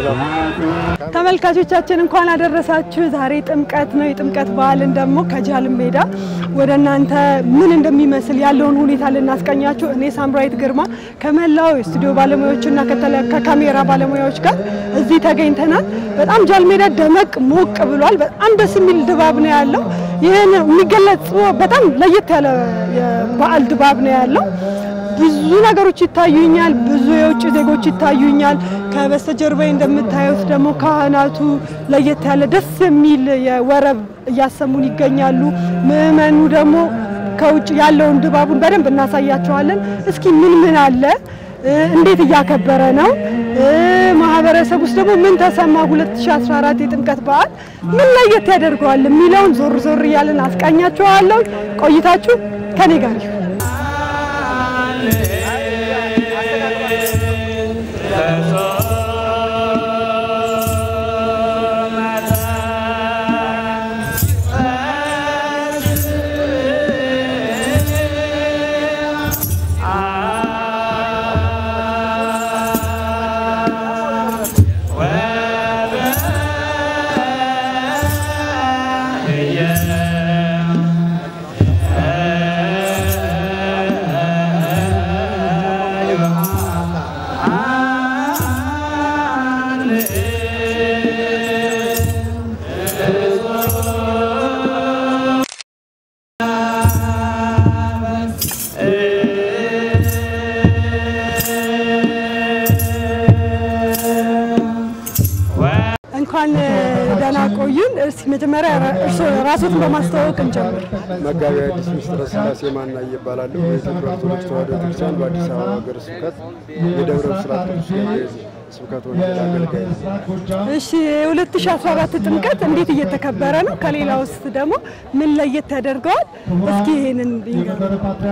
ሰላም ተመልካቾቻችን እንኳን አደረሳችሁ። ዛሬ ጥምቀት ነው። የጥምቀት በዓልን ደግሞ ከጃል ሜዳ ወደ እናንተ ምን እንደሚመስል ያለውን ሁኔታ ልናስቀኛችሁ እኔ ሳምራዊት ግርማ ከመላው የስቱዲዮ ባለሙያዎችና ከተለ- ከካሜራ ባለሙያዎች ጋር እዚህ ተገኝተናል። በጣም ጃል ሜዳ ደመቅ ሞቅ ብሏል። በጣም ደስ የሚል ድባብ ነው ያለው። ይህን የሚገለጽ በጣም ለየት ያለ የበዓል ድባብ ነው ያለው። ብዙ ነገሮች ይታዩኛል። ብዙ የውጭ ዜጎች ይታዩኛል። ከበስተጀርባዬ እንደምታዩት ደግሞ ካህናቱ ለየት ያለ ደስ የሚል የወረብ እያሰሙን ይገኛሉ። ምዕመኑ ደግሞ ከውጭ ያለውን ድባቡን በደንብ እናሳያቸዋለን። እስኪ ምን ምን አለ እ፣ እንዴት እያከበረ ነው እ፣ ማህበረሰብ ውስጥ ደግሞ ምን ተሰማ 2014 የጥምቀት በዓል ምን ለየት ያደርገዋል የሚለውን ዞር ዞር እያለን አስቃኛቸዋለሁ። ቆይታችሁ ከኔ ጋር ይሁን። እንኳን ደህና ቆዩን። እስቲ መጀመሪያ እርስዎ ራስዎትን በማስተዋወቅ እንጀምር። መጋቢ አዲስ ምስጢረ ሥላሴ ማናየ ይባላለሁ። በኢትዮጵያ ኦርቶዶክስ ተዋሕዶ ቤተክርስቲያን በአዲስ አበባ ሀገረ ስብከት የደብረ ብስራት ቅዱስ ገብርኤል ስብከት ወንጌል አገልጋይ ነው። እሺ የ2014 ጥምቀት እንዴት እየተከበረ ነው? ከሌላ ውስጥ ደግሞ ምን ለየት ያደርገዋል? እስኪ ይሄንን ይንገሩ።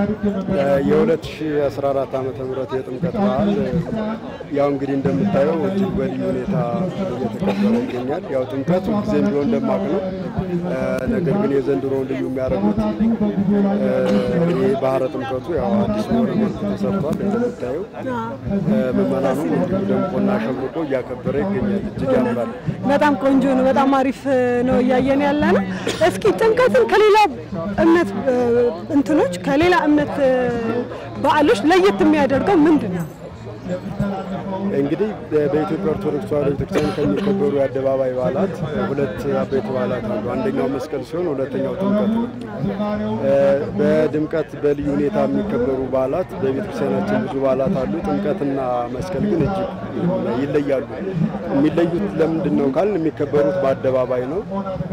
የ2014 ዓመተ ምህረት የጥምቀት በዓል ያው እንግዲህ እንደምታየው እጅግ በልዩ ሁኔታ እየተከበረ ይገኛል። ያው ጥምቀት ሁልጊዜም ቢሆን ደማቅ ነው። ነገር ግን የዘንድሮውን ልዩ የሚያደርጉት ይህ ባህረ ጥምቀቱ ያው አዲስ በሆነ መልኩ ተሰርቷል። እንደምታየው ምዕመናኑ እንዲሁ ደምቆና ሸብርቆ እያከበረ ይገኛል። እጅግ ያምራል። በጣም ቆንጆ ነው። በጣም አሪፍ ነው እያየን ያለ ነው። እስኪ ጥምቀትን ከሌላ እምነት እ፣ እንትኖች ከሌላ እምነት እ፣ በዓሎች ለየት የሚያደርገው ምንድን ነው? እንግዲህ በኢትዮጵያ ኦርቶዶክስ ተዋሕዶ ቤተክርስቲያን ከሚከበሩ የአደባባይ በዓላት ሁለት አበይት በዓላት አሉ። አንደኛው መስቀል ሲሆን ሁለተኛው ጥምቀት ነው። በድምቀት በልዩ ሁኔታ የሚከበሩ በዓላት በቤተክርስቲያናችን ብዙ በዓላት አሉ። ጥምቀትና መስቀል ግን እጅግ ይለያሉ። የሚለዩት ለምንድን ነው ካልን የሚከበሩት በአደባባይ ነው።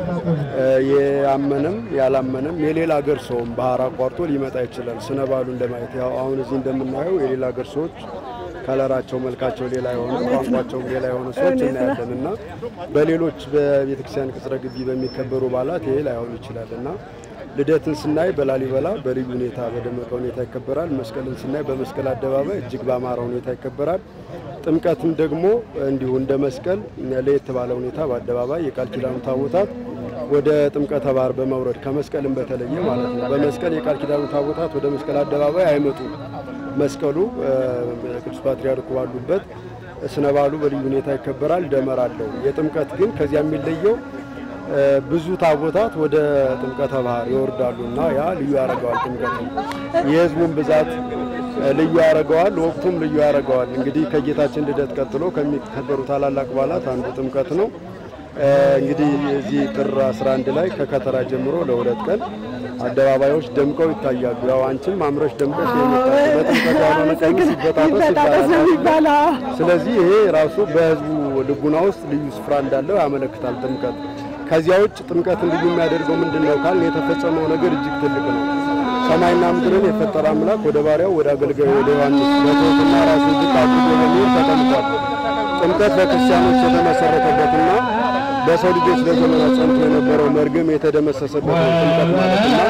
የአመነም ያላመነም የሌላ ሀገር ሰውም ባህር አቋርጦ ሊመጣ ይችላል ስነ በዓሉን ለማየት ያው አሁን እዚህ እንደምናየው የሌላ ሀገር ሰዎች ከለራቸው መልካቸው ሌላ የሆነ ቋንቋቸውም ሌላ የሆነ ሰዎች እናያለን እና በሌሎች በቤተክርስቲያን ቅጽረ ግቢ በሚከበሩ በዓላት ይሄ ላይሆን ይችላል እና ልደትን ስናይ በላሊበላ በልዩ ሁኔታ በደመቀ ሁኔታ ይከበራል። መስቀልን ስናይ በመስቀል አደባባይ እጅግ በአማረ ሁኔታ ይከበራል። ጥምቀትም ደግሞ እንዲሁ እንደ መስቀል ለየት ባለ ሁኔታ በአደባባይ የቃል ኪዳኑ ታቦታት ወደ ጥምቀተ ባህር በመውረድ ከመስቀልም በተለየ ማለት ነው። በመስቀል የቃል ኪዳኑ ታቦታት ወደ መስቀል አደባባይ አይመጡም። መስቀሉ ቅዱስ ፓትርያርኩ ባሉበት ስነ በዓሉ በልዩ ሁኔታ ይከበራል። ደመራ አለው። የጥምቀት ግን ከዚያ የሚለየው ብዙ ታቦታት ወደ ጥምቀተ ባህር ይወርዳሉ እና ያ ልዩ ያደርገዋል። ጥምቀት የሕዝቡን ብዛት ልዩ ያደርገዋል። ወቅቱም ልዩ ያደርገዋል። እንግዲህ ከጌታችን ልደት ቀጥሎ ከሚከበሩ ታላላቅ በዓላት አንዱ ጥምቀት ነው። እንግዲህ እዚህ ጥር 11 ላይ ከከተራ ጀምሮ ለሁለት ቀን አደባባዮች ደምቀው ይታያሉ። ያው አንቺም አምረሽ ደምቀሽ የመጣሽ በጥምቀት ያልሆነ ቀሚስ ይበጣጠስ ይበጣጠስ ነው ይባላል። የሚባለው። ስለዚህ ይሄ ራሱ በህዝቡ ልቡና ውስጥ ልዩ ስፍራ እንዳለው ያመለክታል። ጥምቀት ከዚያ ውጭ ጥምቀትን ልዩ የሚያደርገው ምንድን ነው ካል የተፈጸመው ነገር እጅግ ትልቅ ነው። ሰማይና ምድርን የፈጠረ አምላክ ወደ ባሪያው ወደ አገልጋዩ ወደ ዮሐንስ በትሕትና ራሱን ዝቅ አድርጎ በሚል ተቀምጧል። ጥምቀት በክርስቲያኖች የተመሰረተበትና በሰው ልጆች ለዘመናት ጸንቶ የነበረው መርገም የተደመሰሰበት ነው ጥምቀት ማለትና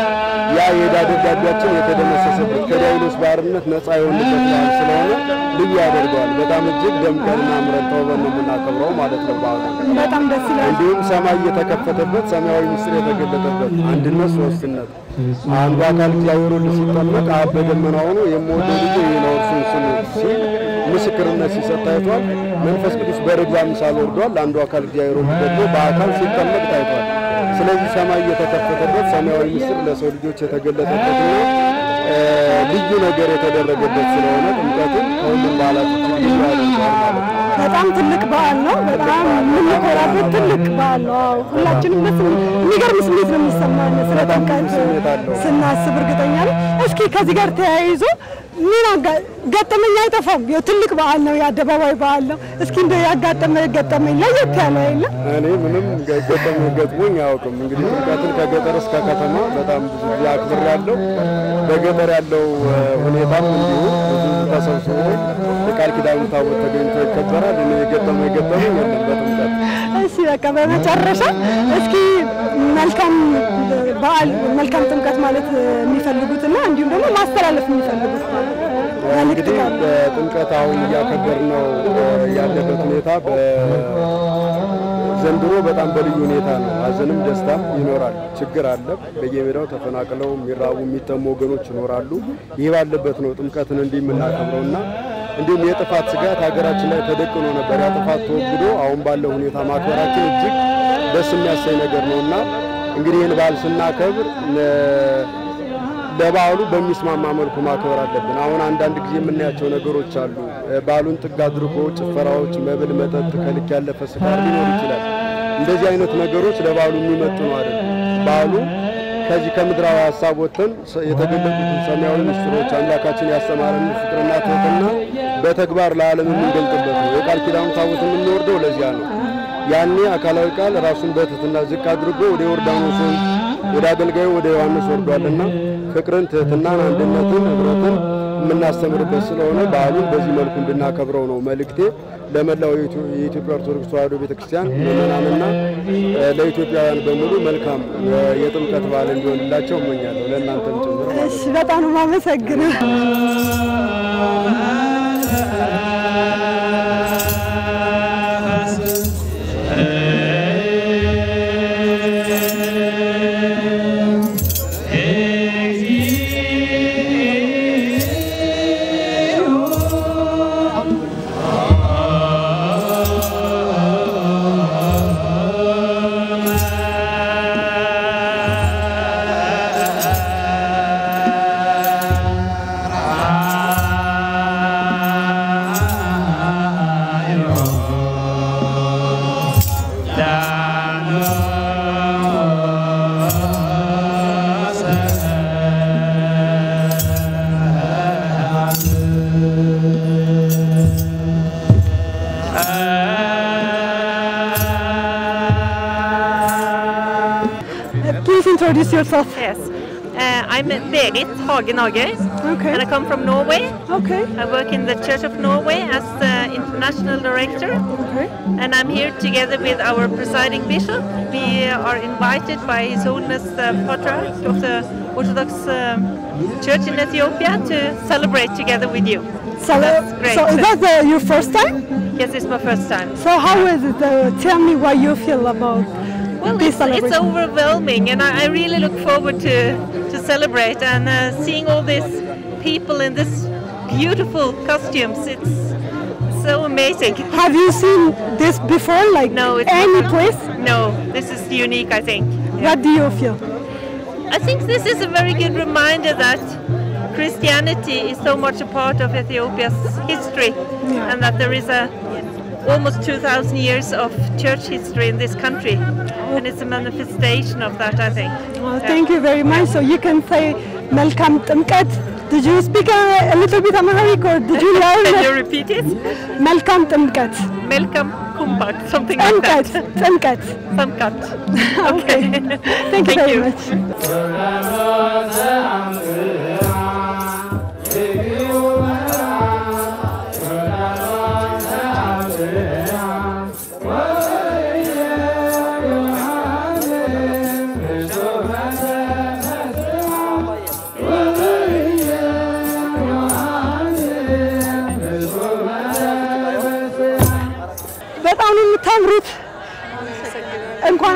ያ የዕዳ ደብዳቤያችን የተደመሰሰበት ከዲያብሎስ ባርነት ነፃ የሆንበት በዓል ስለሆነ ልዩ ያደርገዋል። በጣም እጅግ ደምቀንና አምረን ተውበን ነው የምናከብረው ማለት ነው በዓሉ። በጣም ደስ ይላል። እንዲሁም ሰማይ የተከፈተበት ሰማያዊ ምስጢር የተገለጠበት አንድነት ሶስትነት አንዱ አካል እግዚአብሔር ወልድ ሲጠመቅ አብ በደመና ሆኖ የምወደው ልጄ ይህ ነው እርሱን ስሙት ሲል ምስክርነት ሲሰጥ ታይቷል። መንፈስ ቅዱስ በርግብ አምሳል ወርዷል። አንዱ አካል እግዚአብሔር ወልድ ደግሞ በአካል ሲጠመቅ ታይቷል። ስለዚህ ሰማይ የተከፈተበት ሰማያዊ ምስጢር ለሰው ልጆች የተገለጠበትና እ፣ ልዩ ነገር የተደረገበት ስለሆነ ጥምቀትን ከሁሉም በዓላት እጅግ ልዩ ያደርገዋል ማለት ነው። በጣም ትልቅ በዓል ነው። በጣም የምንኮራበት ትልቅ በዓል ነው። አዎ፣ ሁላችንም ደስ የሚል- የሚገርም ስሜት ነው የሚሰማን ስለ በጣም ጥምቀት ልዩ ስሜት አለው። ስናስብ እርግጠኛ ነኝ። እስኪ ከዚህ ጋር ተያይዞ ምን አጋ- ገጠመኝ አይጠፋም። ያው ትልቅ በዓል ነው፣ የአደባባይ በዓል ነው። እስኪ እንደ ያጋጠመ ገጠመኝ ለየት ያለ የለም? እኔ ምንም ገ- ገጠመኝ ገጥሞኝ አያውቅም። እንግዲህ ጥምቀትን ከገጠር እስከ ከተማ በጣም ብዙ ጊዜ አክብር ያለው በገጠር ያለው እ፣ ሁኔታም እንዲሁ ብዙ ሕዝብ ተሰብስቦ የቃል ኪዳኑ ታቦት ተገኝቶ ይከበራል። እኔ የገጠመኝ ገጠመኝ የለም በጥምቀት እሺ በቃ በመጨረሻ እስኪ መልካም በዓል መልካም ጥምቀት ማለት የሚፈልጉትና እንዲሁም ደግሞ ማስተላለፍ የሚፈልጉት መልእክት እንግዲህ ካለ በጥምቀት አሁን እያከበር ነው ያለበት ሁኔታ ዘንድሮ በጣም በልዩ ሁኔታ ነው። ሀዘንም ደስታም ይኖራል። ችግር አለ። በየሜዳው ተፈናቅለው የሚራቡ የሚጠሙ ወገኖች ይኖራሉ። ይህ ባለበት ነው ጥምቀትን እንዲህ የምናከብረው እና እንዲሁም የጥፋት ስጋት ሀገራችን ላይ ተደቅኖ ነበር። ያ ጥፋት ተወግዶ አሁን ባለው ሁኔታ ማክበራችን እጅግ ደስ የሚያሳይ ነገር ነው እና እንግዲህ ይህን በዓል ስናከብር ለ- ለበዓሉ በሚስማማ መልኩ ማክበር አለብን። አሁን አንዳንድ ጊዜ የምናያቸው ነገሮች አሉ። በዓሉን ጥግ አድርጎ ጭፈራዎች፣ መብል፣ መጠጥ፣ ከልክ ያለፈ ስካር ሊኖር ይችላል። እንደዚህ አይነት ነገሮች ለበዓሉ የሚመጥኑ አይደለም። በዓሉ ከዚህ ከምድራዊ ሀሳብ ወጥተን ሰ- የተገለጡትን ሰማያዊ ምስጢሮች አምላካችን ያስተማረን ፍቅርና ትህትና በተግባር ለዓለም የምንገልጥበት ነው። የቃል ኪዳኑ ታቦት የምንወርደው ለዚያ ነው። ያኔ አካላዊ ቃል ራሱን በትህትና ዝቅ አድርጎ ወደ ዮርዳኖስ ወንዝ ወደ አገልጋዩ ወደ ዮሐንስ ወርዷልና ፍቅርን፣ ትህትናን፣ አንድነትን፣ ህብረትን የምናስተምርበት ስለሆነ በዓሉን በዚህ መልኩ እንድናከብረው ነው መልእክቴ። ለመላው የኢትዮ- የኢትዮጵያ ኦርቶዶክስ ተዋሕዶ ቤተክርስቲያን ምዕመናንና እ፣ ለኢትዮጵያውያን በሙሉ መልካም እ፣ የጥምቀት በዓል እንዲሆንላቸው እመኛለሁ። ለእናንተም ጭምር ማለት ነው። እሺ በጣም ነው የማመሰግነው። Please introduce yourself. Yes. Uh, I'm Berit Hagenhager, Okay. and I come from Norway. Okay. I work in the Church of Norway as the international director, Okay. and I'm here together with our presiding bishop. We are invited by His Holiness the Patriarch of the Orthodox um, Church in Ethiopia to celebrate together with you. So, That's great. so is that the, your first time? Yes, it's my first time. So how is it? Uh, tell me what you feel about Well, this it's, it's celebration. overwhelming, and I, I really look forward to, to celebrate and uh, seeing all these people in this beautiful costumes. It's so amazing. Have you seen this before? Like No, it's any not- place? No, this is unique, I think. What do you feel? I think this is a very good reminder that Christianity is so much a part of Ethiopia's history, Yeah. and that there is a almost 2,000 years of church history in this country, and it's a manifestation of that, I think. Well, thank you very much. So you can say Melkam Tumkat. Did you speak a, a little bit Amharic or did you learn Can you it? repeat it? Melkam Tumkat. Welcome, Kumpak, something like Tumkat. that. Tumkat. Some cut. Okay. Thank you Thank very you. much.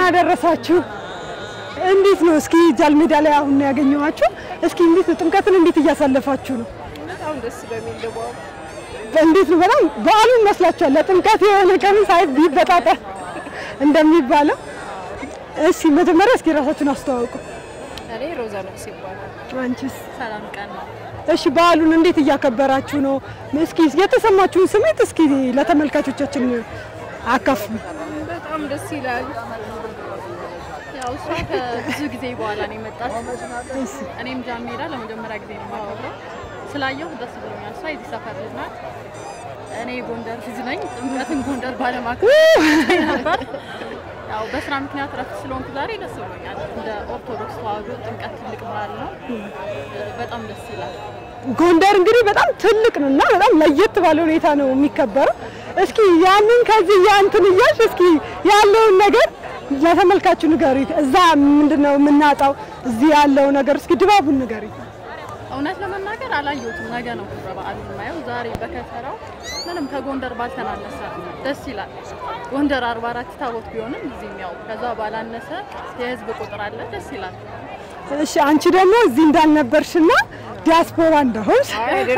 አደረሳችሁ። እንዴት ነው እስኪ ጃልሜዳ ላይ አሁን ነው ያገኘኋችሁ። እስኪ እንዴት ነው ጥምቀትን እንዴት እያሳለፋችሁ ነው? በጣም ደስ በሚል ድባብ እንዴት ነው በጣም በዓሉን መስላችኋል? ለጥምቀት የሆነ ቀን ሳይት ቢበጣጠር እንደሚባለው። እሺ መጀመሪያ እስኪ ራሳችሁን አስተዋውቁ። እኔ ሮዛ ነፍስ ይባላል። አንቺስ? ሰላም ቀን ነው። እሺ በዓሉን እንዴት እያከበራችሁ ነው? እስኪ የተሰማችሁን ስሜት እስኪ ለተመልካቾቻችን አካፍሉ። በጣም ደስ ይላል። ያው እሷ ከብዙ ጊዜ በኋላ ነው የመጣችው። እኔም ጃን ሜዳ ለመጀመሪያ ጊዜ ነው የማከብረው። ስላየሁ ደስ ብሎኛል። እሷ የዚህ ሰፈር ልጅ ናት። እኔ ጎንደር ልጅ ነኝ። ጥምቀትን ጎንደር ባለማክበር ነበር። ያው በስራ ምክንያት ረፍት ስለሆንኩ ዛሬ ደስ ብሎኛል። እንደ ኦርቶዶክስ ተዋህዶ ጥምቀት ትልቅ በዓል ነው። በጣም ደስ ይላል። ጎንደር እንግዲህ በጣም ትልቅ ነው እና በጣም ለየት ባለ ሁኔታ ነው የሚከበረው። እስኪ ያንን ከዚህ ያንትን እያልሽ እስኪ ያለውን ነገር ለተመልካቹ ንገሪ። እዛ ምንድን ነው የምናጣው? እዚህ ያለው ነገር እስኪ ድባቡን ንገሪ። እውነት ለመናገር አላየሁትም። ነገ ነው ክብረ በዓሉ የማየው። ዛሬ በከተራው ምንም ከጎንደር ባልተናነሰ ደስ ይላል። ጎንደር አርባ አራት ታቦት ቢሆንም እዚህም ያው ከዛ ባላነሰ የህዝብ ቁጥር አለ። ደስ ይላል። እሺ አንቺ ደግሞ እዚህ እንዳልነበርሽና ዲያስፖራ እንደሆንሽ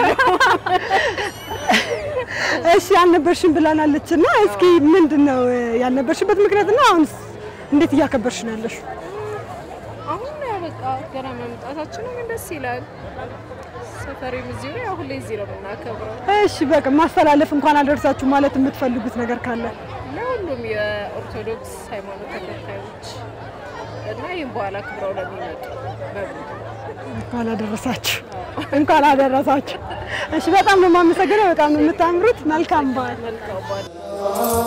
እሺ ያልነበርሽን ብላናለች እና እስኪ ምንድን ነው ያልነበርሽበት ምክንያትና አሁንስ እንዴት እያከበርሽ ነው ያለሽ? አሁን ያው በቃ ገና መምጣታችን ነው፣ ግን ደስ ይላል። ሰፈሬም እዚሁ ነው። ያው ሁሌ እዚህ ነው የምናከብረው። እሺ በቃ ማስተላለፍ እንኳን አደረሳችሁ ማለት የምትፈልጉት ነገር ካለ ለሁሉም የኦርቶዶክስ ሃይማኖት ተከታዮች እና ይህም በኋላ ክብረው ለሚመጡ በሙሉ እንኳን አደረሳችሁ እንኳን አደረሳችሁ። እሺ በጣም ነው የማመሰግነው። በጣም ነው የምታምሩት። መልካም በዓል። መልካም በዓል።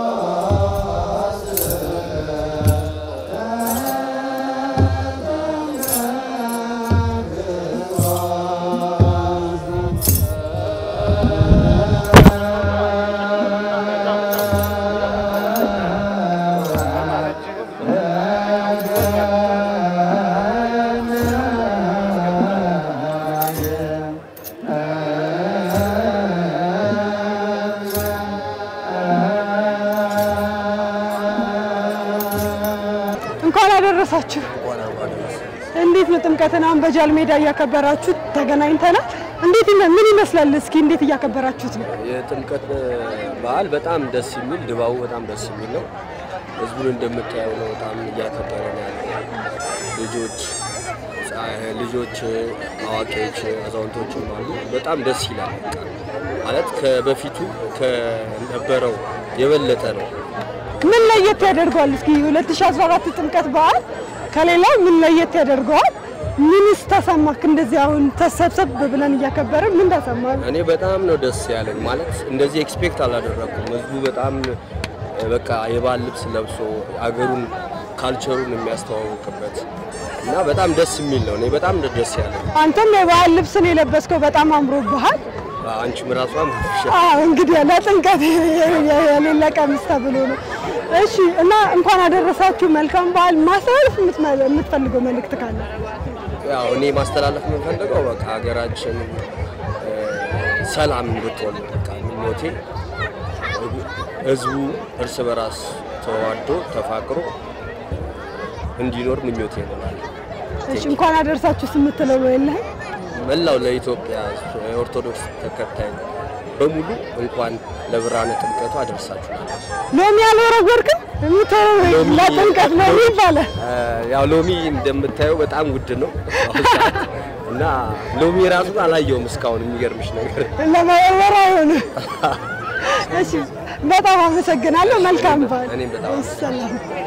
እንኳን አደረሳችሁ። እንዴት ነው ጥምቀትን አሁን በጃል ሜዳ እያከበራችሁ ተገናኝተናል። እንዴት ይመ- ምን ይመስላል? እስኪ እንዴት እያከበራችሁት ነው? የጥምቀት በዓል በጣም ደስ የሚል ድባቡ በጣም ደስ የሚል ነው። ህዝቡን እንደምታየው ነው። በጣም እያከበረ ነው ያለው። ልጆች ጻ- ልጆች፣ አዋቂዎች፣ አዛውንቶችም አሉ። በጣም ደስ ይላል። በቃ ማለት ከበፊቱ ከነበረው የበለጠ ነው። ምን ለየት ያደርገዋል? እስኪ 2014 ጥምቀት በዓል ከሌላው ምን ለየት ያደርገዋል? ምንስ ተሰማክ? እንደዚህ አሁን ተሰብሰብ ብለን እያከበርን ምን ተሰማህ? እኔ በጣም ነው ደስ ያለኝ። ማለት እንደዚህ ኤክስፔክት አላደረኩም። ህዝቡ በጣም እ፣ በቃ የባህል ልብስ ለብሶ አገሩን ካልቸሩን የሚያስተዋውቅበት እና በጣም ደስ የሚል ነው። እኔ በጣም ነው ደስ ያለኝ። አንተም የባህል ልብስን የለበስከው በጣም አምሮብሃል። አንቺም ራሷም አዎ እንግዲህ ለጥምቀት የሌለ ቀሚስ ተብሎ ነው። እሺ እና እንኳን አደረሳችሁ። መልካም በዓል። ማስተላለፍ የምትመ- የምትፈልገው መልእክት ካለ ያው እኔ ማስተላለፍ የምንፈልገው በቃ ሀገራችን እ፣ ሰላም እንድትሆን በቃ ምኞቴ ህዝቡ እርስ በራስ ተዋዶ ተፋቅሮ እንዲኖር ምኞቴ ነው። እሺ እንኳን አደረሳችሁ የምትለው ነው የለህም? መላው ለኢትዮጵያ ኦርቶዶክስ ተከታይ በሙሉ እንኳን ለብርሃነ ጥምቀቱ አደረሳችሁ። ሎሚ ያልወረወርክም የምትወረው ሎሚ- ለጥምቀት ነው ይባላል። እ፣ ያው ሎሚ እንደምታየው በጣም ውድ ነው አሁን ሰዓት እና ሎሚ ራሱን አላየውም እስካሁን የሚገርምሽ ነገር ለመወርወር አይሆንም። እሺ በጣም አመሰግናለሁ። መልካም በዓል። እኔም በጣም ሰላም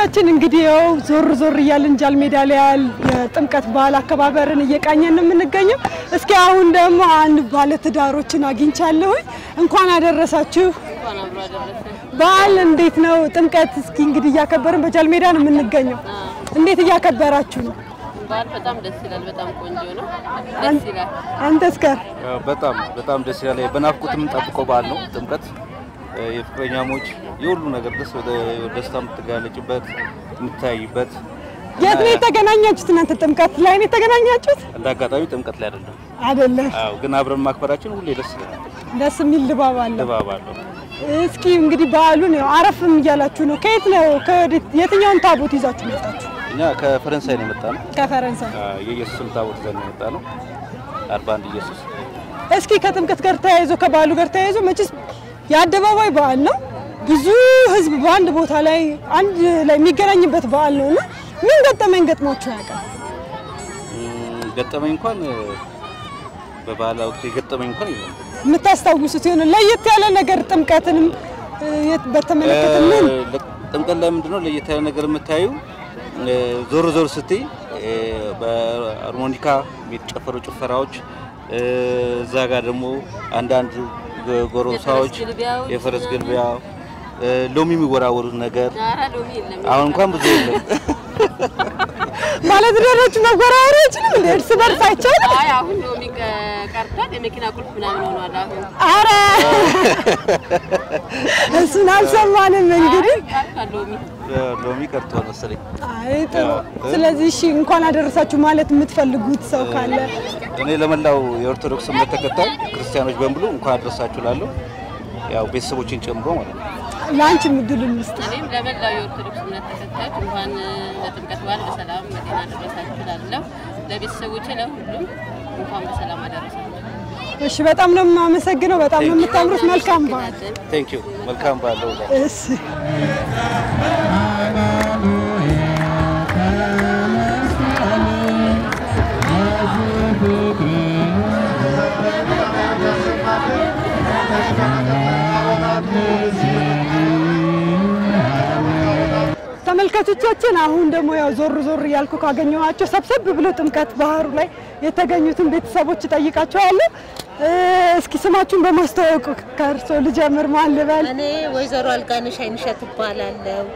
ተመልካቾቻችን እንግዲህ ያው ዞር ዞር እያልን ጃል ሜዳ ላይ ያል የጥምቀት በዓል አከባበርን እየቃኘን ነው የምንገኘው። እስኪ አሁን ደግሞ አንድ ባለትዳሮችን አግኝቻለሁኝ። እንኳን አደረሳችሁ። በዓል እንዴት ነው? ጥምቀት እስኪ እንግዲህ እያከበርን በጃል ሜዳ ነው የምንገኘው። እንዴት እያከበራችሁ ነው? በዓል በጣም ደስ ይላል። በጣም ቆንጆ ነው። ደስ ይላል። አንተስ ጋር በጣም በጣም ደስ ይላል። በናፍቆት የምንጠብቀው በዓል ነው ጥምቀት። የፍቅረኛሞች የሁሉ ነገር ደስ ደስታ የምትጋለጭበት የምታይበት የት ነው የተገናኛችሁት? እናንተ ጥምቀት ላይ ነው የተገናኛችሁት? እንደ አጋጣሚ ጥምቀት ላይ አይደለም። አይደለም። አዎ፣ ግን አብረን ማክበራችን ሁሌ ደስ ይላል። ደስ የሚል ድባብ አለው። ድባብ አለው። እስኪ እንግዲህ በዓሉን ያው አረፍም እያላችሁ ነው። ከየት ነው ከወዴት የትኛውን ታቦት ይዛችሁ መጣችሁ? እኛ ከፈረንሳይ ነው የመጣ ነው። ከፈረንሳይ። የኢየሱስን ታቦት ይዘን ነው የመጣ ነው። አርባ አንድ ኢየሱስ እስኪ ከጥምቀት ጋር ተያይዞ ከባዓሉ ጋር ተያይዞ መቼስ የአደባባይ በዓል ነው። ብዙ ሕዝብ በአንድ ቦታ ላይ አንድ ላይ የሚገናኝበት በዓል ነው እና ምን ገጠመኝ ገጥሟችሁ ያውቃል? እም፣ ገጠመኝ እንኳን በበዓል ወቅት የገጠመኝ እንኳን የለም። የምታስታውሱት የሆነ ለየት ያለ ነገር ጥምቀትንም እ፣ የት- በተመለከተ ምን እ፣ ጥምቀት ላይ ምንድነው ለየት ያለ ነገር የምታዩ እ፣ ዞር ዞር ስትይ እ፣ በሃርሞኒካ የሚጨፈሩ ጭፈራዎች እ፣ እዛ ጋር ደግሞ አንዳንድ ጎ- ጎረምሳዎች የፈረስ ግልቢያዎች፣ የፈረስ ግልቢያ እ፣ ሎሚ የሚወራወሩት ነገር ኧረ ሎሚ የለም። አሁን እንኳን ብዙ የለም። ባለትዳሮች መጎራወር አይችልም እንደ እርስ በርስ አይቻልም? አይ አሁን ሎሚ ቀ- ቀርቷል። የመኪና ቁልፍ ምናምን ሆኗል። አሁን አረ እሱን አልሰማንም እንግዲህ ቀርቷል ሎሚ። ሎሚ ቀርቷል መሰለኝ። አይ ጥሩ። ስለዚህ እሺ እንኳን አደረሳችሁ ማለት የምትፈልጉት ሰው ካለ እኔ ለመላው የኦርቶዶክስ እምነት ተከታይ ክርስቲያኖች በሙሉ እንኳን አደረሳችሁ ላለሁ ያው ቤተሰቦችን ጨምሮ ማለት ነው። ለአንቺ ምድሉን ምስጥ እኔም ለመላው የኦርቶዶክስ እምነት ተከታዮች እንኳን ለጥምቀት በዓል በሰላም በጤና አደረሳችሁ እላለሁ። ለቤተሰቦቼ ለሁሉም እንኳን በሰላም አደረሳችሁ። እሺ በጣም ነው የማመሰግነው። በጣም ነው የምታምሩት። መልካም በዓል። ቴንክ ዩ መልካም ባለው እሺ ተመልካቾቻችን አሁን ደግሞ ያው ዞር ዞር እያልኩ ካገኘኋቸው ሰብሰብ ብሎ ጥምቀት ባህሩ ላይ የተገኙትን ቤተሰቦች እጠይቃቸዋለሁ። እ፣ እስኪ ስማችሁን በማስተዋወቅ ከእርሶ ልጀምር። ማን ልበል? እኔ ወይዘሮ አልጋነሽ አይንሸት እባላለሁ።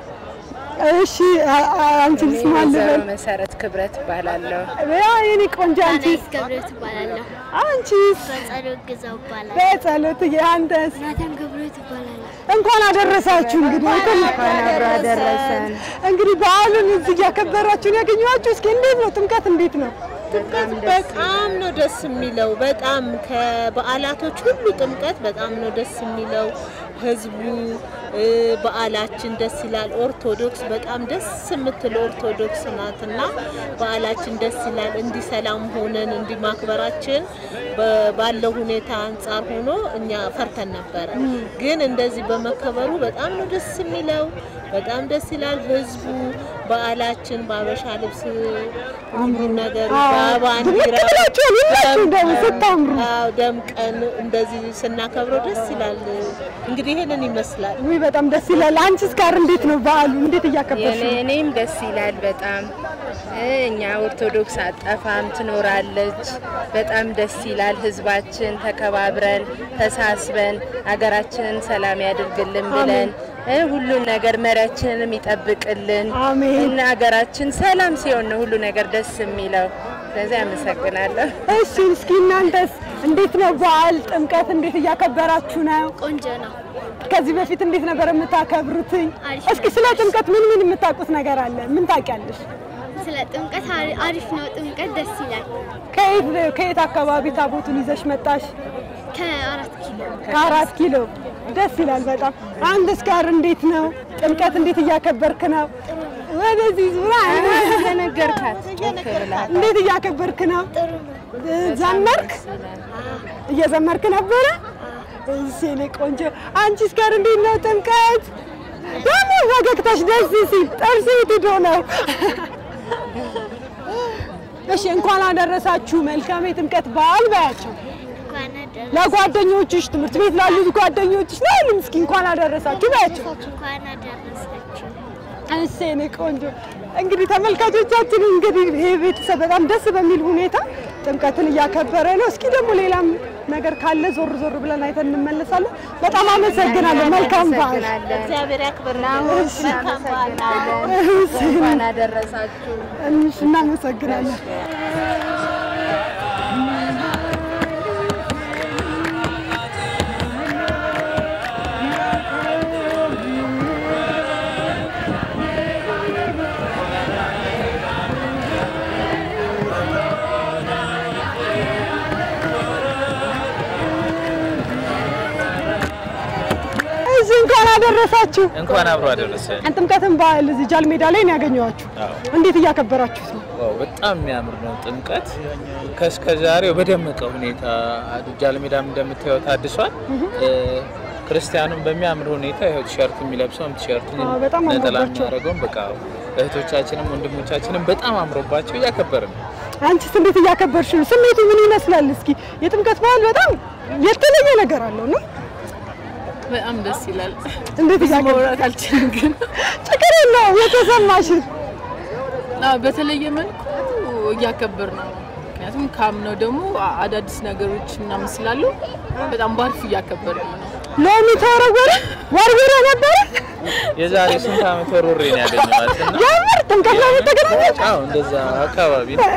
እሺ አ- አ- አንቺንስ ማን ልበል? መሰረት ክብረት እባላለሁ። ያ የኔ ቆንጆ አንቺስ? ገብረት እባላለሁ። አንቺስ? በጸሎት ግዛው እባላለሁ። በጸሎት አንተስ? ናታን ገብረት እባላለሁ። እንኳን አደረሳችሁ። እንግዲህ እንኳን አብሮ አደረሰን። እንግዲህ በዓሉን እዚህ እያከበራችሁ ነው ያገኘኋችሁ። እስኪ እንዴት ነው ጥምቀት? እንዴት ነው? ጥምቀት በጣም ነው ደስ የሚለው። በጣም ከበዓላቶች ሁሉ ጥምቀት በጣም ነው ደስ የሚለው። ህዝቡ እ፣ በዓላችን ደስ ይላል። ኦርቶዶክስ በጣም ደስ የምትል ኦርቶዶክስ ናትና በዓላችን ደስ ይላል። እንዲህ ሰላም ሆነን እንዲህ ማክበራችን በ- ባለው ሁኔታ አንጻር ሆኖ እኛ ፈርተን ነበረ፣ ግን እንደዚህ በመከበሩ በጣም ነው ደስ የሚለው። በጣም ደስ ይላል። ህዝቡ በዓላችን በአበሻ ልብስ ሁሉ ነገሩ በባንዲራ ድምቅ ብላችኋል ሁላችሁ ደግሞ ስታምሩ። አዎ፣ ደምቀን እንደዚህ ስናከብረው ደስ ይላል። እንግዲህ ይሄንን ይመስላል። ውይ በጣም ደስ ይላል። አንቺስ ጋር እንዴት ነው በዓሉ? እንዴት እያከበርሽ ነው? እኔም ደስ ይላል በጣም እኛ ኦርቶዶክስ አጠፋም ትኖራለች። በጣም ደስ ይላል። ህዝባችን ተከባብረን ተሳስበን ሀገራችንን ሰላም ያድርግልን ብለን እ ሁሉን ነገር መሪያችንንም ይጠብቅልን አሜን። እና ሀገራችን ሰላም ሲሆን ነው ሁሉ ነገር ደስ የሚለው። ስለዚህ አመሰግናለሁ። እሺ እስኪ እናንተስ እንዴት ነው በዓል ጥምቀት እንዴት እያከበራችሁ ነው? ቆንጆ ነው። ከዚህ በፊት እንዴት ነበር የምታከብሩትኝ? አሪፍ እስኪ ስለ ጥምቀት ምን ምን የምታውቁት ነገር አለ? ምን ታውቂያለሽ? ስለ ጥምቀት አሪ- አሪፍ ነው። ጥምቀት ደስ ይላል። ከየት ከየት አካባቢ ታቦቱን ይዘሽ መጣሽ? ከአራት ኪሎ ከአራት ኪሎ ደስ ይላል በጣም። አንተስ ጋር እንዴት ነው ጥምቀት እንዴት እያከበርክ ነው? ወደዚህ ዙራ ተነገርካት እንዴት እያከበርክ ነው? ዘመርክ? እየዘመርክ ነበረ? እሺ የእኔ ቆንጆ። አንቺስ ጋር እንዴት ነው ጥምቀት? ደግሞ ፈገግታሽ ደስ ሲል ጥርስ የት ሄዶ ነው? እሺ እንኳን አደረሳችሁ። መልካም የጥምቀት በዓል በያቸው እንኳን አደረሳችሁ። ለጓደኞችሽ፣ ትምህርት ቤት ላሉት ጓደኞችሽ ነው። እስኪ እንኳን አደረሳችሁ በያቸው። እንኳን አደረሳችሁ። እሺ የእኔ ቆንጆ እንግዲህ ተመልካቾቻችን እንግዲህ ይሄ ቤተሰብ በጣም ደስ በሚል ሁኔታ ጥምቀትን እያከበረ ነው። እስኪ ደግሞ ሌላም ነገር ካለ ዞር ዞር ብለን አይተን እንመለሳለን። በጣም አመሰግናለሁ። መልካም በዓል። እግዚአብሔር ያክብርልን። እሺ። መልካም በዓል። እንኳን አደረሳችሁ። እሺ፣ እናመሰግናለን። እሺ፣ እንኳን አደረሳችሁ። እንኳን አብሮ አደረሰን። ጥምቀትን በዓል እዚህ ጃል ሜዳ ላይ ነው ያገኘኋችሁ። እንዴት እያከበራችሁት ነው? ዋው በጣም የሚያምር ነው ጥምቀት ከእስከ ዛሬው በደመቀ ሁኔታ ጃል ሜዳም እንደምታየው ታድሷል። እ፣ ክርስቲያኑም በሚያምር ሁኔታ ይኸው ቲሸርት የሚለብሰውም ቲሸርት አዎ፣ በጣም ነጠላ አምሮባቸዋል። የሚያደርገውም በቃ እህቶቻችንም ወንድሞቻችንም በጣም አምሮባቸው እያከበርን ነው። አንቺስ እንዴት እያከበርሽ ነው? ስሜቱ ምን ይመስላል? እስኪ የጥምቀት በዓል በጣም የተለየ ነገር አለው ነው። በጣም ደስ ይላል። እንዴት ብዙ እያከበርሽ? ማውራት አልችልም፣ ግን ችግር የለውም የተሰማሽን አዎ፣ በተለየ መልኩ እያከበር ነው። ምክንያቱም ካምነው ደግሞ አዳዲስ ነገሮች ምናምን ስላሉ በጣም ባርፍ እያከበር ነው። ሎሚ ተወረወረ ወርውረ ነበረ የዛሬ ስንት ዓመት ወርውሬ ነው ያገኘኋት እና የምር ጥምቀት ላይ ተገናኘች። አዎ እንደዛ አካባቢ ነው።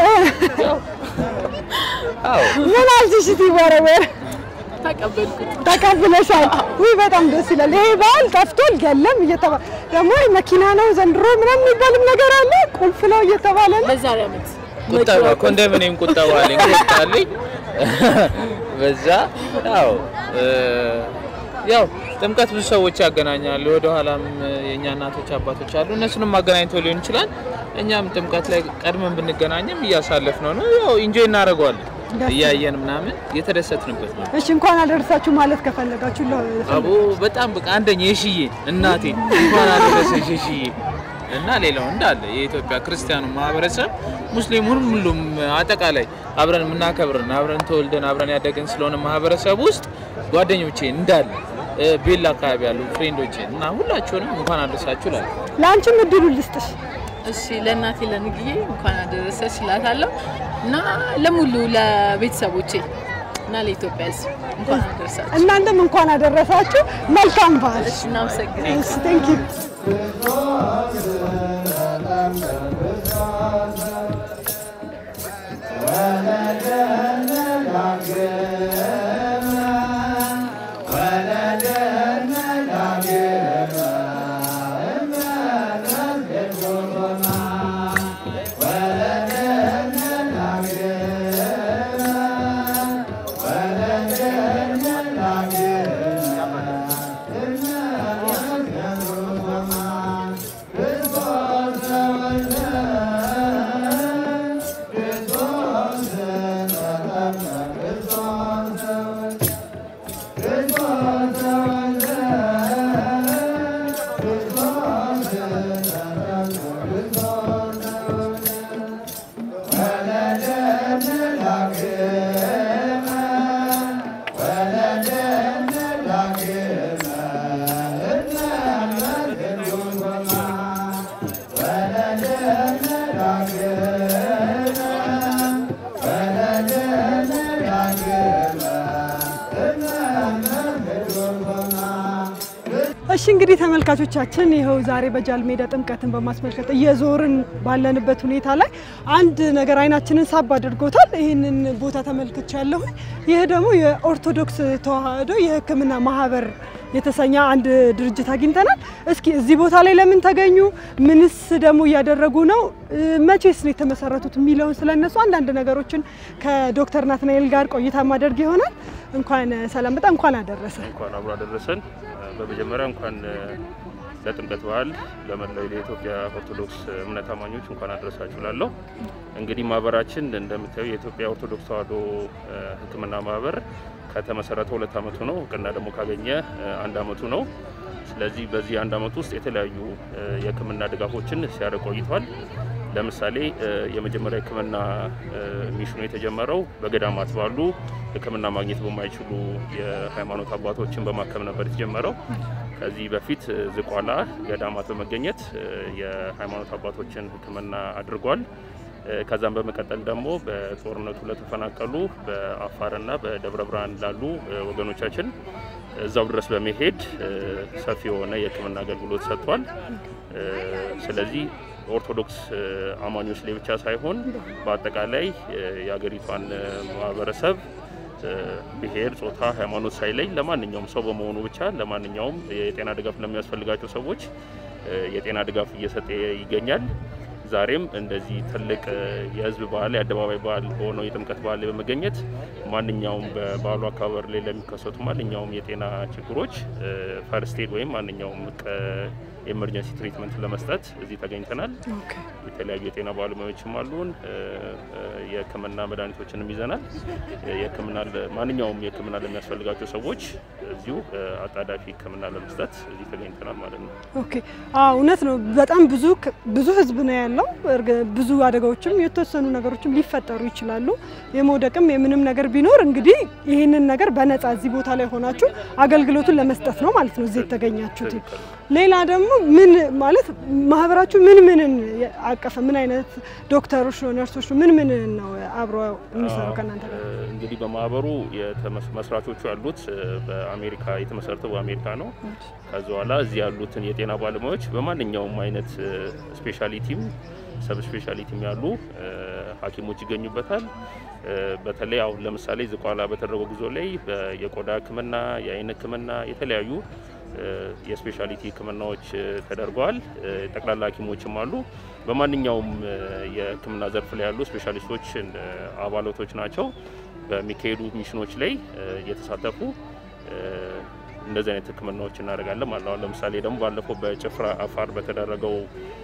አዎ ምን አልሽሽ ሲወረወር? ተቀበልኩት። ተቀብለሻል? ውይ በጣም ደስ ይላል። ይሄ በዓል ጠፍቷል የለም እየተባለ ደግሞ መኪና ነው ዘንድሮ ምናምን የሚባልም ነገር አለ ቁልፍ ነው እየተባለ ነው። በዛሬ ዓመት ቁጠባ ኮንዶሚኒየም ቁጠባ አለኝ ቁጣልኝ በዛ ያው እ፣ ያው ጥምቀት ብዙ ሰዎች ያገናኛሉ። ወደ ኋላም የእኛ እናቶች አባቶች አሉ፣ እነሱንም አገናኝቶ ሊሆን ይችላል። እኛም ጥምቀት ላይ ቀድመን ብንገናኝም እያሳለፍ ነው ነው ያው ኢንጆይ እናደርገዋለን እያየን ምናምን የተደሰትንበት ነው። እሺ እንኳን አደረሳችሁ ማለት ከፈለጋችሁ ለ- አቦ በጣም በቃ አንደኛ የሽዬ እናቴ እንኳን አደረሰሽ የሽዬ እና ሌላው እንዳለ የኢትዮጵያ ክርስቲያኑ ማህበረሰብ ሙስሊሙን ሁሉም አጠቃላይ አብረን የምናከብርን አብረን ተወልደን አብረን ያደገን ስለሆነ ማህበረሰብ ውስጥ ጓደኞቼ እንዳለ እ፣ ቤላ አካባቢ ያሉ ፍሬንዶቼ እና ሁላችሁንም እንኳን አደረሳችሁ እላለሁ። ለአንቺም እድሉ ልስጥሽ። እሺ ለእናቴ ለንግዬ እንኳን አደረሰች እላታለሁ እና ለሙሉ ለቤተሰቦቼ እና ለኢትዮጵያ ሕዝብ እንኳን አደረሳችሁ። እናንተም እንኳን አደረሳችሁ። መልካም በዓል። እሺ እናመሰግናለን። እሺ ቴንክ ዩ እሺ እንግዲህ ተመልካቾቻችን ይኸው ዛሬ በጃል ሜዳ ጥምቀትን በማስመልከት እየዞርን ባለንበት ሁኔታ ላይ አንድ ነገር አይናችንን ሳብ አድርጎታል። ይህንን ቦታ ተመልክቻለሁ። ይህ ደግሞ የኦርቶዶክስ ተዋሕዶ የሕክምና ማህበር የተሰኘ አንድ ድርጅት አግኝተናል። እስኪ እዚህ ቦታ ላይ ለምን ተገኙ? ምንስ ደግሞ እያደረጉ ነው? መቼስ ነው የተመሰረቱት የሚለውን ስለነሱ አንዳንድ ነገሮችን ከዶክተር ናትናኤል ጋር ቆይታ ማደርግ ይሆናል። እንኳን ሰላም በጣም እንኳን አደረሰ። እንኳን አብሮ አደረሰን። በመጀመሪያ እንኳን ለጥምቀት በዓል ለመላው የኢትዮጵያ ኦርቶዶክስ እምነት አማኞች እንኳን አደረሳችሁ ላለሁ። እንግዲህ ማህበራችን እንደምታዩ የኢትዮጵያ ኦርቶዶክስ ተዋሕዶ ሕክምና ማህበር ከተመሰረተ ሁለት ዓመቱ ነው። እውቅና ደግሞ ካገኘ አንድ ዓመቱ ነው። ስለዚህ በዚህ አንድ ዓመት ውስጥ የተለያዩ የሕክምና ድጋፎችን ሲያደርግ ቆይቷል። ለምሳሌ የመጀመሪያ ሕክምና ሚሽኑ የተጀመረው በገዳማት ባሉ ሕክምና ማግኘት በማይችሉ የሃይማኖት አባቶችን በማከም ነበር የተጀመረው። ከዚህ በፊት ዝቋላ ገዳማት በመገኘት የሃይማኖት አባቶችን ሕክምና አድርጓል። ከዛም በመቀጠል ደግሞ በጦርነቱ ለተፈናቀሉ በአፋርና በደብረ ብርሃን ላሉ ወገኖቻችን እዛው ድረስ በመሄድ ሰፊ የሆነ የሕክምና አገልግሎት ሰጥቷል። ስለዚህ ኦርቶዶክስ አማኞች ላይ ብቻ ሳይሆን በአጠቃላይ የሀገሪቷን ማህበረሰብ ብሔር፣ ጾታ፣ ሃይማኖት ሳይለይ ለማንኛውም ሰው በመሆኑ ብቻ ለማንኛውም የጤና ድጋፍ ለሚያስፈልጋቸው ሰዎች የጤና ድጋፍ እየሰጠ ይገኛል። ዛሬም እንደዚህ ትልቅ የህዝብ በዓል የአደባባይ በዓል በሆነው የጥምቀት በዓል ላይ በመገኘት ማንኛውም በበዓሉ አካባቢ ላይ ለሚከሰቱ ማንኛውም የጤና ችግሮች ፈርስት ኤድ ወይም ማንኛውም ኤመርጀንሲ ትሪትመንት ለመስጠት እዚህ ተገኝተናል። የተለያዩ የጤና ባለሙያዎችም አሉን። የህክምና መድኃኒቶችንም ይዘናል። የህክምና ማንኛውም የህክምና ለሚያስፈልጋቸው ሰዎች እዚሁ አጣዳፊ ህክምና ለመስጠት እዚህ ተገኝተናል ማለት ነው። ኦኬ አዎ እውነት ነው። በጣም ብዙ ብዙ ህዝብ ነው ያለው። ብዙ አደጋዎችም የተወሰኑ ነገሮችም ሊፈጠሩ ይችላሉ። የመውደቅም የምንም ነገር ቢኖር እንግዲህ ይህንን ነገር በነፃ እዚህ ቦታ ላይ ሆናችሁ አገልግሎቱን ለመስጠት ነው ማለት ነው እዚህ የተገኛችሁት። ሌላ ደግሞ ምን ማለት ማህበራችሁ ምን ምንን አቀፈ? ምን አይነት ዶክተሮች ነው ነርሶች ነው ምን ምን ነው አብሮ የሚሰራው ከእናንተ ጋር? እንግዲህ በማህበሩ መስራቾቹ ያሉት በአሜሪካ የተመሰረተው በአሜሪካ ነው። ከዚ በኋላ እዚህ ያሉትን የጤና ባለሙያዎች በማንኛውም አይነት ስፔሻሊቲም ሰብ ስፔሻሊቲም ያሉ ሐኪሞች ይገኙበታል። በተለይ አሁን ለምሳሌ ዝቋላ በተደረገው ጉዞ ላይ የቆዳ ሕክምና፣ የአይን ሕክምና የተለያዩ የስፔሻሊቲ ህክምናዎች ተደርገዋል። ጠቅላላ ሐኪሞችም አሉ። በማንኛውም የህክምና ዘርፍ ላይ ያሉ ስፔሻሊስቶች አባላቶች ናቸው። በሚካሄዱ ሚሽኖች ላይ እየተሳተፉ እንደዚህ አይነት ህክምናዎች እናደርጋለን ማለት ነው። ለምሳሌ ደግሞ ባለፈው በጭፍራ አፋር በተደረገው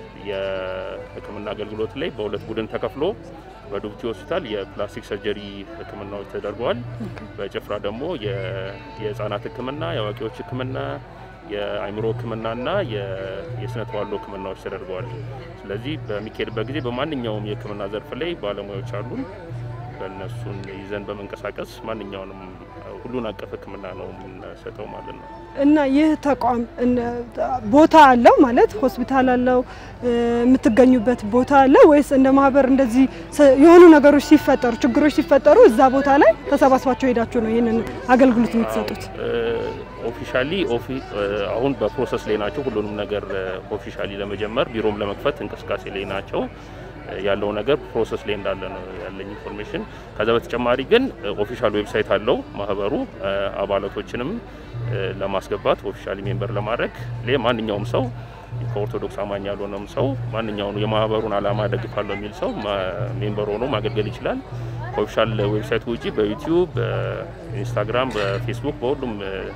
የህክምና አገልግሎት ላይ በሁለት ቡድን ተከፍሎ በዱብቲ ሆስፒታል የፕላስቲክ ሰርጀሪ ህክምናዎች ተደርገዋል። በጭፍራ ደግሞ የህፃናት ህክምና፣ የአዋቂዎች ህክምና፣ የአእምሮ ህክምናና የስነ ተዋልዶ ህክምናዎች ተደርገዋል። ስለዚህ በሚካሄድበት ጊዜ በማንኛውም የህክምና ዘርፍ ላይ ባለሙያዎች አሉን። በእነሱን ይዘን በመንቀሳቀስ ማንኛውንም ሁሉን አቀፍ ህክምና ነው የምንሰጠው ማለት ነው። እና ይህ ተቋም ቦታ አለው ማለት ሆስፒታል አለው የምትገኙበት ቦታ አለ ወይስ እንደ ማህበር እንደዚህ የሆኑ ነገሮች ሲፈጠሩ ችግሮች ሲፈጠሩ እዛ ቦታ ላይ ተሰባስባቸው ሄዳችሁ ነው ይህንን አገልግሎት የምትሰጡት? ኦፊሻሊ አሁን በፕሮሰስ ላይ ናቸው። ሁሉንም ነገር ኦፊሻሊ ለመጀመር ቢሮም ለመክፈት እንቅስቃሴ ላይ ናቸው። ያለው ነገር ፕሮሰስ ላይ እንዳለ ነው ያለኝ ኢንፎርሜሽን። ከዛ በተጨማሪ ግን ኦፊሻል ዌብሳይት አለው ማህበሩ አባላቶችንም ለማስገባት ኦፊሻሊ ሜምበር ለማድረግ ማንኛውም ሰው ከኦርቶዶክስ አማኝ ያልሆነም ሰው ማንኛውም የማህበሩን ዓላማ ደግፋለሁ የሚል ሰው ሜምበር ሆኖ ማገልገል ይችላል። ከኦፊሻል ዌብሳይቱ ውጪ በዩቲዩብ፣ በኢንስታግራም፣ በፌስቡክ በሁሉም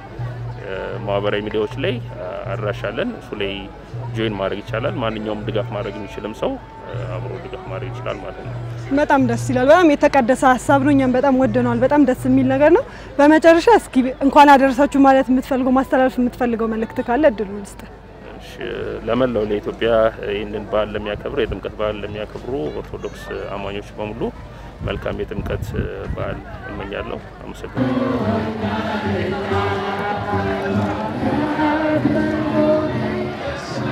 ማህበራዊ ሚዲያዎች ላይ አድራሻለን። እሱ ላይ ጆይን ማድረግ ይቻላል። ማንኛውም ድጋፍ ማድረግ የሚችልም ሰው አብሮ ድጋፍ ማድረግ ይችላል ማለት ነው። በጣም ደስ ይላል። በጣም የተቀደሰ ሀሳብ ነው። እኛም በጣም ወደነዋል። በጣም ደስ የሚል ነገር ነው። በመጨረሻ እስኪ እንኳን አደረሳችሁ ማለት የምትፈልገው ማስተላለፍ የምትፈልገው መልእክት ካለ እድሉ ልስጥ። ለመላው ለኢትዮጵያ ይህንን በዓል ለሚያከብሩ የጥምቀት በዓል ለሚያከብሩ ኦርቶዶክስ አማኞች በሙሉ መልካም የጥምቀት በዓል እመኛለሁ። አመሰግናለሁ።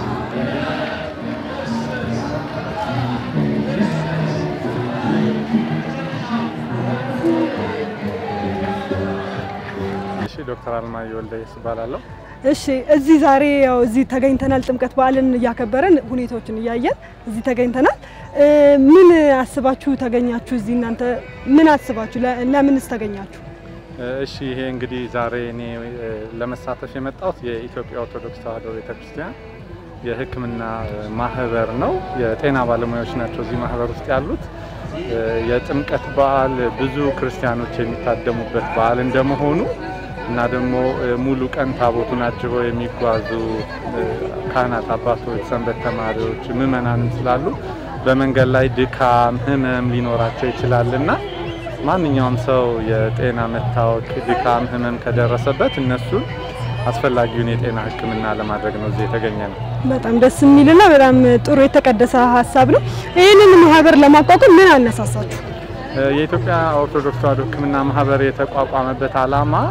እሺ ዶክተር አልማየሁ ወልደየስ እባላለሁ። እሺ እዚህ ዛሬ ያው እዚህ ተገኝተናል። ጥምቀት በዓልን እያከበረን ሁኔታዎችን እያየን እዚህ ተገኝተናል። ምን አስባችሁ ተገኛችሁ? እዚህ እናንተ ምን አስባችሁ? ለምንስ ተገኛችሁ? እሺ ይሄ እንግዲህ ዛሬ እኔ ለመሳተፍ የመጣሁት የኢትዮጵያ ኦርቶዶክስ ተዋሕዶ ቤተክርስቲያን የሕክምና ማህበር ነው። የጤና ባለሙያዎች ናቸው እዚህ ማህበር ውስጥ ያሉት። የጥምቀት በዓል ብዙ ክርስቲያኖች የሚታደሙበት በዓል እንደመሆኑ እና ደግሞ ሙሉ ቀን ታቦቱን አጅበው የሚጓዙ ካህናት አባቶች፣ ሰንበት ተማሪዎች፣ ምዕመናንም ስላሉ በመንገድ ላይ ድካም፣ ህመም ሊኖራቸው ይችላል እና ማንኛውም ሰው የጤና መታወክ፣ ድካም፣ ህመም ከደረሰበት እነሱን አስፈላጊውን የጤና ሕክምና ለማድረግ ነው እዚህ የተገኘ ነው። በጣም ደስ የሚልና በጣም ጥሩ የተቀደሰ ሀሳብ ነው። ይህንን ማህበር ለማቋቋም ምን አነሳሳችሁ? የኢትዮጵያ ኦርቶዶክስ ተዋሕዶ ሕክምና ማህበር የተቋቋመበት ዓላማ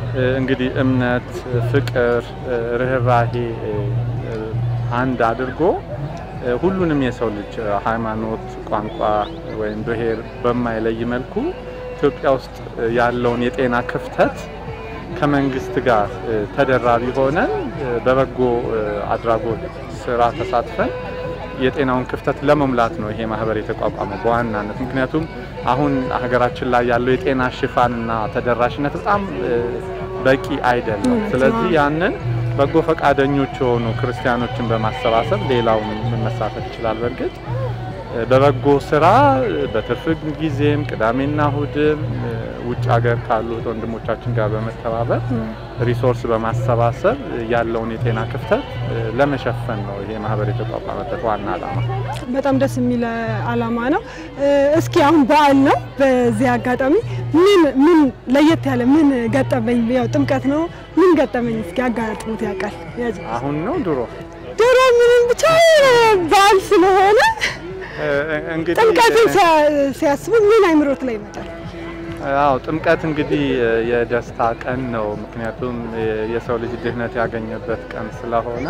እንግዲህ እምነት፣ ፍቅር፣ ርኅራሄ አንድ አድርጎ ሁሉንም የሰው ልጅ ሃይማኖት፣ ቋንቋ ወይም ብሔር በማይለይ መልኩ ኢትዮጵያ ውስጥ ያለውን የጤና ክፍተት ከመንግስት ጋር ተደራቢ ሆነን በበጎ አድራጎት ስራ ተሳትፈን የጤናውን ክፍተት ለመሙላት ነው ይሄ ማህበር የተቋቋመው በዋናነት። ምክንያቱም አሁን ሀገራችን ላይ ያለው የጤና ሽፋንና ተደራሽነት በጣም በቂ አይደለም። ስለዚህ ያንን በጎ ፈቃደኞች የሆኑ ክርስቲያኖችን በማሰባሰብ ሌላውን መሳተፍ ይችላል። በእርግጥ በበጎ ስራ በትርፍ ጊዜም ቅዳሜና እሁድም ውጭ ሀገር ካሉት ወንድሞቻችን ጋር በመተባበር ሪሶርስ በማሰባሰብ ያለውን የጤና ክፍተት ለመሸፈን ነው ይሄ ማህበር የተቋቋመበት ዋና ዓላማ። በጣም ደስ የሚል ዓላማ ነው። እስኪ አሁን በዓል ነው። በዚህ አጋጣሚ ምን ምን ለየት ያለ ምን ገጠመኝ? ያው ጥምቀት ነው። ምን ገጠመኝ እስኪ አጋጥሞት ያውቃል? አሁን ነው ድሮ ድሮ ምንም ብቻ በዓል ስለሆነ እንግዲህ ጥምቀትን ሲያስቡ ምን አይምሮት ላይ ይመጣል? አዎ ጥምቀት እንግዲህ የደስታ ቀን ነው። ምክንያቱም የሰው ልጅ ድህነት ያገኘበት ቀን ስለሆነ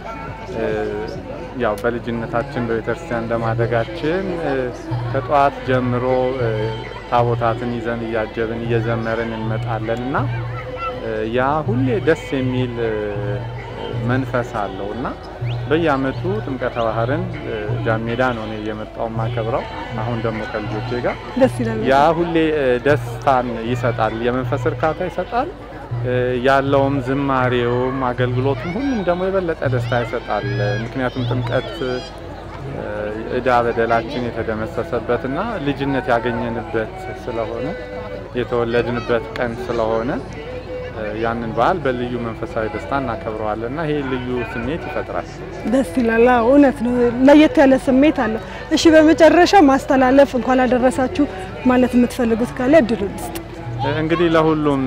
ያው በልጅነታችን በቤተክርስቲያን እንደማደጋችን ከጠዋት ጀምሮ ታቦታትን ይዘን እያጀብን እየዘመርን እንመጣለን እና ያ ሁሌ ደስ የሚል መንፈስ አለው እና በየአመቱ ጥምቀተ ባህርን ጃን ሜዳ ነው እኔ እየመጣው የማከብረው። አሁን ደግሞ ከልጆቼ ጋር ደስ ይላል። ያ ሁሌ ደስታን ይሰጣል፣ የመንፈስ እርካታ ይሰጣል። ያለውም ዝማሬውም አገልግሎቱም ሁሉም ደግሞ የበለጠ ደስታ ይሰጣል። ምክንያቱም ጥምቀት እዳ በደላችን የተደመሰሰበትና ልጅነት ያገኘንበት ስለሆነ የተወለድንበት ቀን ስለሆነ ያንን በዓል በልዩ መንፈሳዊ ደስታ እናከብረዋለን እና ይሄ ልዩ ስሜት ይፈጥራል። ደስ ይላል። አዎ እውነት ነው። ለየት ያለ ስሜት አለው። እሺ፣ በመጨረሻ ማስተላለፍ እንኳን አደረሳችሁ ማለት የምትፈልጉት ካለ እድሉ ልስጥ። እንግዲህ ለሁሉም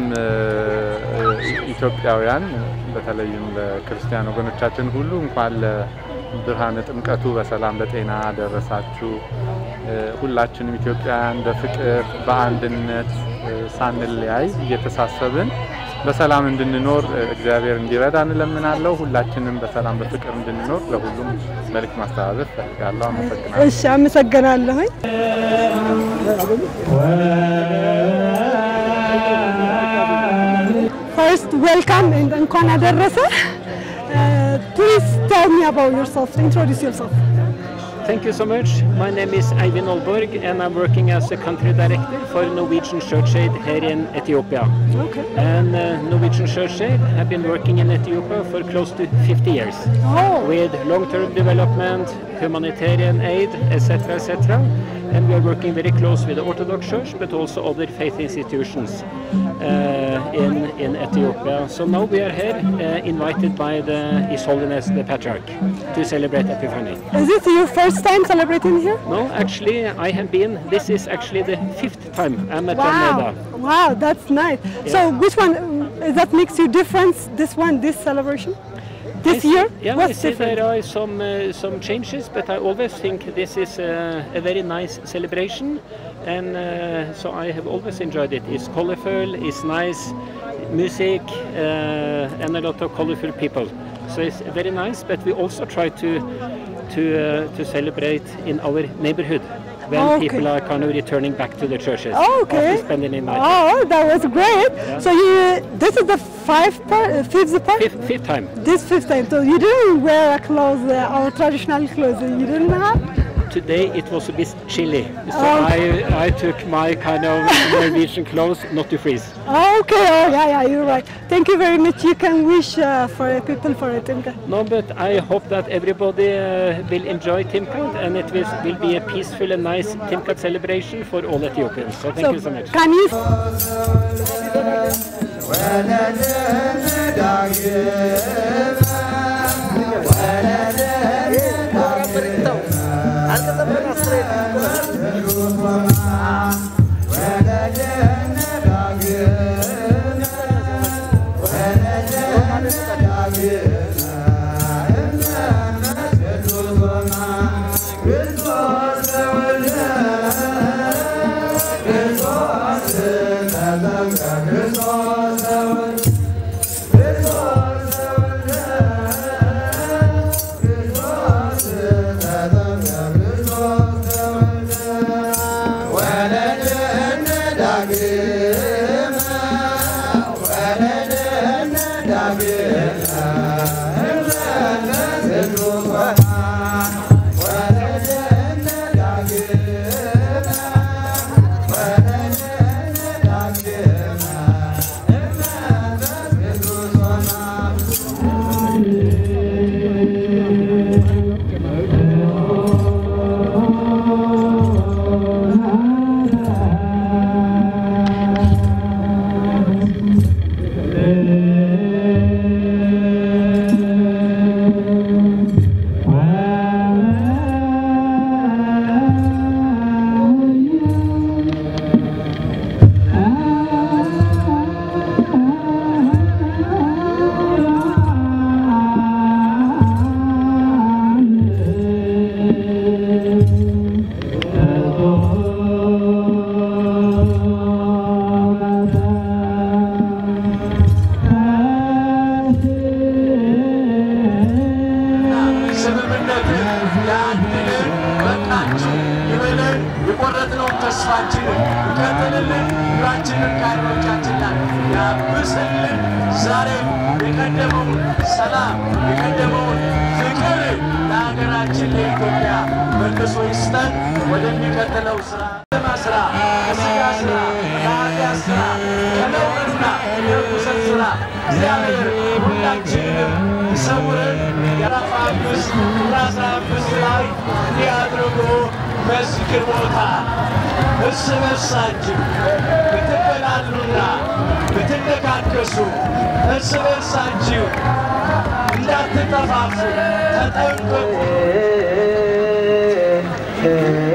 ኢትዮጵያውያን በተለይም ለክርስቲያን ወገኖቻችን ሁሉ እንኳን ለብርሃነ ጥምቀቱ በሰላም በጤና ደረሳችሁ። ሁላችንም ኢትዮጵያውያን በፍቅር በአንድነት ሳንለያይ እየተሳሰብን በሰላም እንድንኖር እግዚአብሔር እንዲረዳ እንለምናለሁ። ሁላችንም በሰላም በፍቅር እንድንኖር ለሁሉም መልእክት ማስተላለፍ ፈልጋለሁ። አመሰግናለሁ። እሺ፣ አመሰግናለሁኝ። First, welcome and እንኳን አደረሰ። Please tell me about yourself. Introduce yourself. Thank you so much. My name is Eivind Olborg and I'm working as a country director for Norwegian Church Aid here in Ethiopia. Okay. And uh, Norwegian Church Aid have been working in Ethiopia for close to 50 years Oh. with long-term development, humanitarian aid, etc., etc. And we are working very close with the Orthodox Church, but also other faith institutions uh, in in Ethiopia. So now we are here, uh, invited by the His Holiness the Patriarch, to celebrate Epiphany. Is it your first time celebrating here? No, actually, I have been. This is actually the fifth time I'm at Almeida. Wow, wow, that's nice. So which one uh, that makes you difference? This one, this celebration, this I see- year? Yeah, I What's see different? there are some uh, some changes, but I always think this is uh, a very nice celebration, and uh, so I have always enjoyed it. It's colorful, it's nice, music, uh, and a lot of colorful people. So it's very nice. But we also try to to uh, to celebrate in our neighborhood when Okay. people are kind of returning back to the churches Okay. after spending the night. Oh, that was great. So you, this is the five part, uh, fifth part. Fifth, fifth time. This fifth time. So you didn't wear a clothes, uh, our traditional clothes. You didn't have. Today it was a bit chilly, so Oh. I, I took my kind of Norwegian clothes not to freeze. Okay. Oh, yeah, yeah. You're right. Thank you very much. You can wish uh, for people for it. Okay. No, but I hope that everybody uh, will enjoy Timkat and it will, will be a peaceful and nice Timkat celebration for all Ethiopians. So thank you so much. Can you? Christos, ስምምነት ያድልን በቃችሁ ይበለን የቆረጥነውን ተስፋችንን ይቀጥልልን ሁላችንን ከዓይኖቻችን ላይ ያብስልን ዛሬም የቀደመውን ሰላም የቀደመውን ፍቅር ለሀገራችን ለኢትዮጵያ መልሶ ይስጠን ወደሚቀጥለው ስራ ከተማ ስራ ከስጋ ስራ ከኃጢአት ስራ ከነውርና የርኩሰት ስራ እግዚአብሔር ሁላችንንም ይሰውረን። የራፍ አምስት ቁጥር አስራ አምስት ላይ እንዲህ አድርጎ በዝክር ቦታ እርስ በርሳችሁ ብትበላሉና ብትነካከሱ እርስ በርሳችሁ እንዳትጠፋፉ ተጠንቀቁ።